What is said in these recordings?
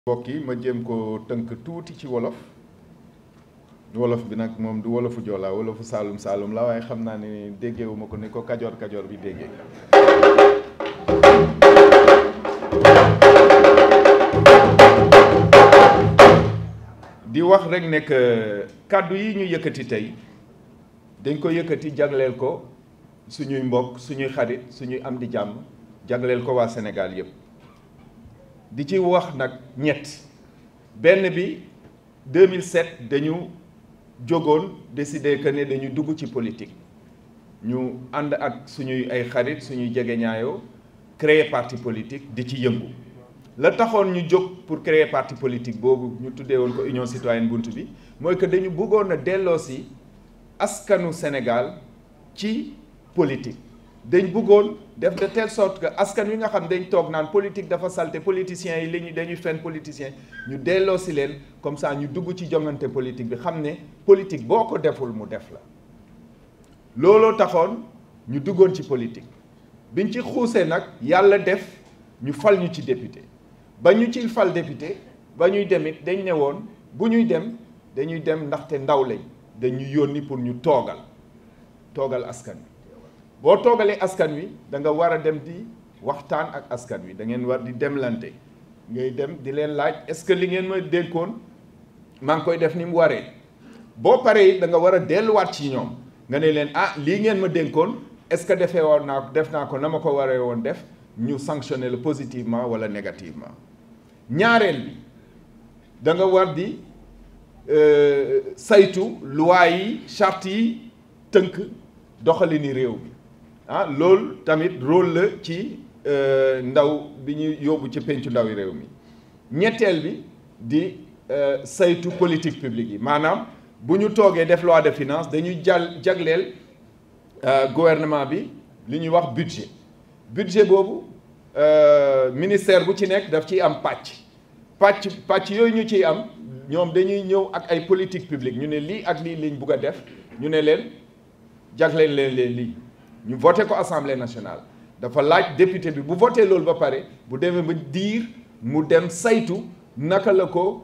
mbokk yi ma jéem ko tënk tuuti ci wolof wolof bi nag moom du wolofu joolaa wolofu saalum saalum la waaye xam naa ne déggeewu ma ko ni ko kajoor kajoor bi déggee di wax rek ne que kàddu yi ñu yëkkati tey dañ ko yëkkati jagleel ko suñuy mbokk suñuy xarit suñuy am di jàmm jagleel ko waa Sénégal yépp di ci wax nag ñett benn bi 2007 dañu jógoon décider que ne dañu dugg ci politique ñu ànd ak suñuy ay xarit suñuy jegeñaayoo créer parti politique di ci yëngu la taxoon ñu jóg pour créer parti politique boobu ñu tuddee woon ko Union Citoyenne Bunt bi mooy que dañu bëggoon a delloosi askanu Sénégal ci politique dañ bëggoon def de telle sorte que askan wi nga xam dañ toog naan politique dafa salte politiciens yi li ñu dañuy fen politiciens ñu delloo si leen comme ça ñu dugg ci jongante politique bi xam ne politique boo ko deful mu def la looloo taxoon ñu duggoon ci politique biñ ci xuusee nag yàlla def ñu fal ñu ci député ba ñu ci fal député ba ñuy demit dañ ne woon bu ñuy dem dañuy dem ndaxte ndaw lañ dañuy yónni pour ñu toogal toogal askan wi boo toogalee askan wi da nga war a dem di waxtaan ak askan wi da ngeen war di demlante ngay dem di leen laaj est-ce que li ngeen ma dénkoon maa ngi koy def ni mu waree boo paree da nga war a delluwaat ci ñoom nga ne leen ah lii ngeen ma dénkoon est-ce que defee woon naa ko def naa ko na ma ko waree woon def ñu sanctionner le positivement wala négativement ñaareel bi da nga war di saytu loi yi charte yi tënk doxalini réew mi ah loolu tamit rôle la ci ndaw bi ñu yóbbu ci pencu ndaw yi réew mi ñetteel bi di saytu politique publique yi maanaam bu ñu toogee def loi de finance dañuy jàll jagleel gouvernement bi li ñuy wax budget budget boobu ministère bu ci nekk daf ciy am pàcc pàcc pàcc yooyu ñu ciy am ñoom dañuy ñëw ak ay politique publique ñu ne lii ak lii liñ bugg a def ñu ne leen jagleel leen leen lii ñu voté ko assemblée nationale dafa laaj député bi bu voté loolu ba pare bu demee ba diir mu dem saytu naka la ko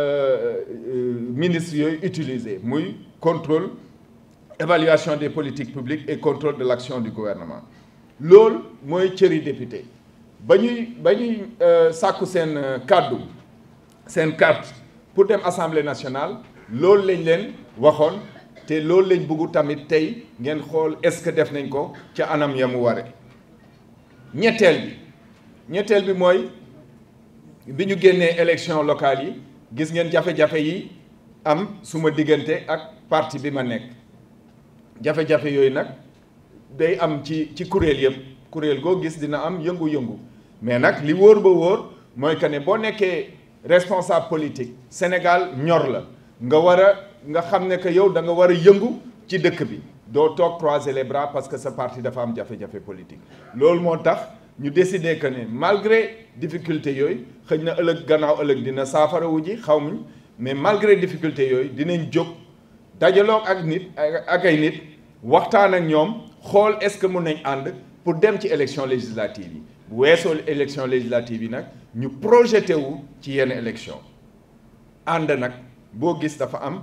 ministre yooyu utiliser muy contrôle évaluation des politiques publiques et contrôle de l'action du gouvernement loolu mooy cëri député ba ñuy ba ñuy sàkku seen kàddu seen carte pour dem assemblée nationale loolu lañ leen waxoon te loolu lañ bëggu tamit tey ngeen xool est-ce que def nañ ko ca anam ya mu ware ñetteel bi ñetteel bi mooy bi ñu génnee élection locale yi gis ngeen jafe-jafe yi am suma diggante ak parti bi ma nekk jafe-jafe yooyu nag day am ci ci kuréel yëpp kuréel goo gis dina am yëngu-yëngu mais nag li wóor ba wóor mooy que ne boo nekkee responsable politique Sénégal ñor la nga war a nga xam ne que yow da nga war a yëngu ci dëkk bi doo toog croiser les bras parce que sa parti dafa am jafe-jafe politique loolu moo tax ñu décider que ne malgré difficulté yooyu xëy na ëllëg gannaaw ëllëg dina saafara wu ji xaw muñ mais malgré difficulté yooyu dinañ jóg dajaloog ak nit ak ay nit waxtaan ak ñoom xool est-ce que mun nañ ànd pour dem ci élection législative yi bu weesoo élection législative yi nag ñu projeté wu ci yenn élection ànd nag boo gis dafa am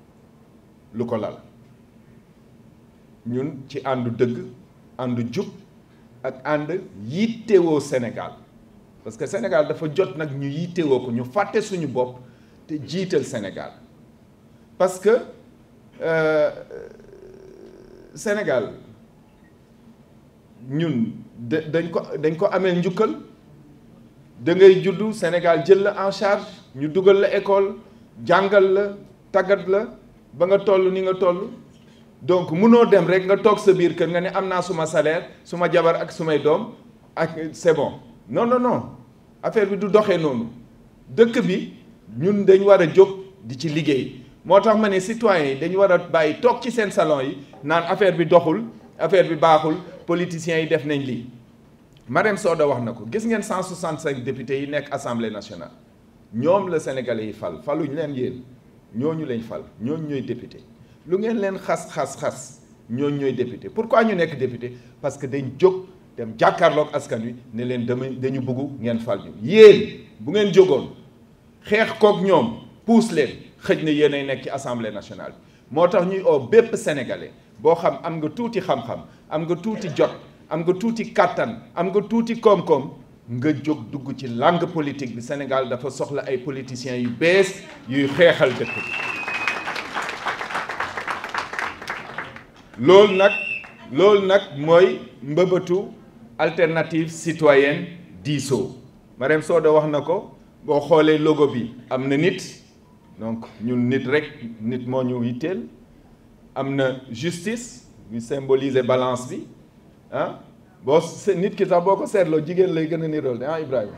lu ko lal ñun ci àndu dëgg àndu jub ak ànd yittewoo Sénégal parce que Sénégal dafa jot nag ñu yittewoo ko ñu fàtte suñu bopp te jiital Sénégal parce que euh, Sénégal ñun da dañ ko dañ ko amee njukkal da ngay juddu Sénégal jël la en charge ñu dugal la école jàngal la tàggat la ba nga toll ni nga toll donc munoo dem rek nga toog sa biir kër nga ne am naa suma salaire suma jabar ak sumay doom ak c'est bon non non non affaire bi du doxee noonu dëkk bi ñun dañ war a jóg di ci liggéey moo tax ma ne citoyens yi dañu war a bàyyi toog ci seen salon yi naan affaire bi doxul affaire bi baaxul politiciens yi def nañ lii Marème Soda wax na ko gis ngeen 165 députés yi nekk assemblée nationale ñoom la sénégalais yi fal faluñ leen yéen ñooñu lañ fal ñooñu ñooy député lu ngeen leen xas xas xas ñooñu ñooy député pourquoi ñu nekk député parce que dañ jóg dem jàkkaarloog askan wi ne leen dama dañu bëgg ngeen fal ñu yéen bu ngeen jógoon xeex kook ñoom puus leen xëj na yéenay nekk ci assemblée nationale bi moo tax ñuy oo bépp sénégalais boo xam am nga tuuti xam-xam am nga tuuti jot am nga tuuti kàttan am nga tuuti koom-koom nga jóg dugg ci langue politique bi Sénégal dafa soxla ay politiciens yu bees yuy xeexal dëkk bi loolu nag loolu nag mooy mbëbëtu alternative citoyenne diisoo Marème Soda wax na ko boo xoolee logo bi am na nit donc ñun nit rek nit moo ñu yitteel am na justice ñu symboliser balance bi ah boo nit ki sax boo ko seetloo jigéen lay gën a nirool de ah Ibrahima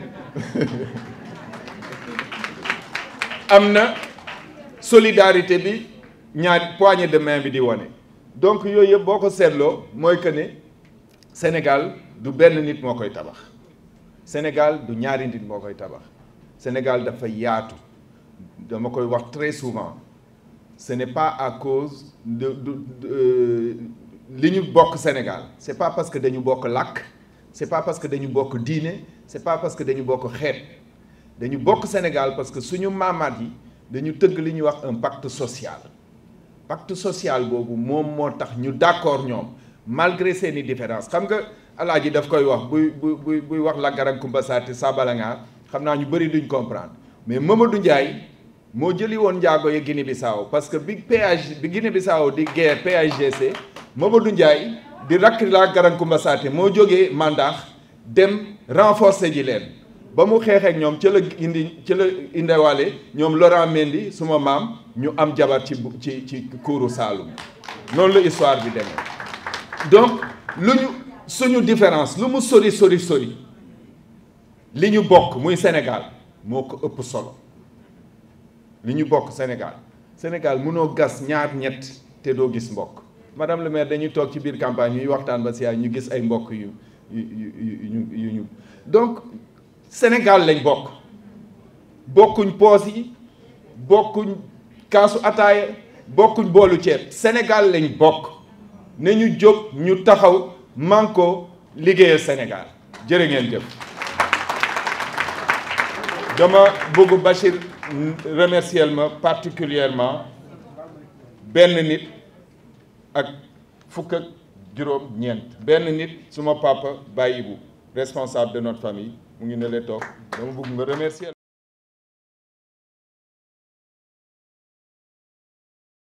am na solidarité bi ñaari poignée de main bi di wane donc yooyu yëpp boo ko seetloo mooy que ne Sénégal du benn nit moo koy tabax Sénégal du ñaari nit moo koy tabax Sénégal dafa yaatu dama koy wax très souvent ce n'est pas à cause de de li ñu bokk Sénégal c'est pas parce que dañu bokk làkk c'est pas parce que dañu bokk diine c'est pas parce que dañu bokk xeet dañu bokk Sénégal parce que suñu maamaat yi dañu tëgg li ñuy wax un pacte social pacte social boobu moom moo tax ñu d'accord ñoom malgré seeni différence xam nga alaaji daf koy wax buy buy buy wax Langaran Kumba Saati Sabalangaar xam naa ñu bëri duñ comprendre mais Mamadou Ndiaye moo jëli woon njaago ya Guinée Bissau parce que bi péage bi Guinée Bissau di guerre PAGC Mamadou Ndiaye di rakk Langaran Kumba Saati moo jógee Mandax dem renforcer ji leen ba mu xeexeek ñoom ca la indi ca la indewaale ñoom Laurent Mendy suma maam ñu am jabar ci ci ci kuuru Saalum noonu la histoire bi demee donc lu ñu suñu différence lu mu sori sori sori li ñu bokk muy Sénégal moo ko ëpp solo li ñu bokk Sénégal Sénégal mënoo gas ñaar ñett te doo gis mbokk madame le maire dañuy toog ci biir campagne ñuy waxtaan ba si ñu gis ay mbokk yu yu yu yu ñu donc Sénégal lañ bokk bokkuñ poos yi bokkuñ kaasu ataaya bokkuñ boolu ceeb Sénégal lañ bokk ne ñu jóg ñu taxaw manko liggéeyal Sénégal jërë ngeen jëf dama bëgg Bachir remercier ma particulièrement benn nit ak fukk ak juróom ñeent benn nit suma papa Baye Ibou responsable de notre famille mu ngi ne lee toog dama bëgg nga remercier